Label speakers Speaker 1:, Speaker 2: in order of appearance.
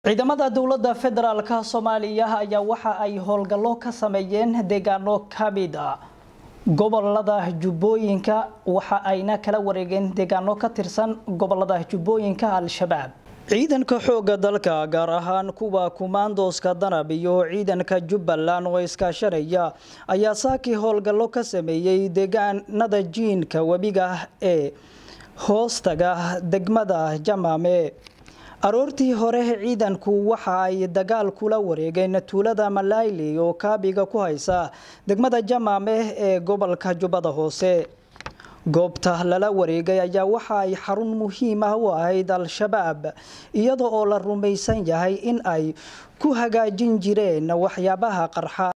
Speaker 1: ciidamada dowladda federaalka soomaaliya ayaa waxa ay howlgallo ka sameeyeen deegaano ka mid a gobolada jubbooyinka waxa ayna kala wareegeen deegaano ka tirsan gobolada jubbooyinka al-shabaab ciidanka xoogga dalka gaar ahaan kuwa kumaandooska danab iyo ciidanka jubbaland oo iskaashanaya ayaa saakii howlgallo ka sameeyey deegaanada jiinka webiga ee hoostaga degmada jamaame aroortii hore ciidanku waxa ay dagaal kula wareegeen tuulada malayli oo kaabiga ku haysa degmada jamaame ee gobolka jubbada hoose goobta lala wareegay ayaa waxa ay xarun muhiim ah u ahayd al-shabaab iyada oo la rumaysan yahay in ay ku hagaajin jireen waxyaabaha qarxa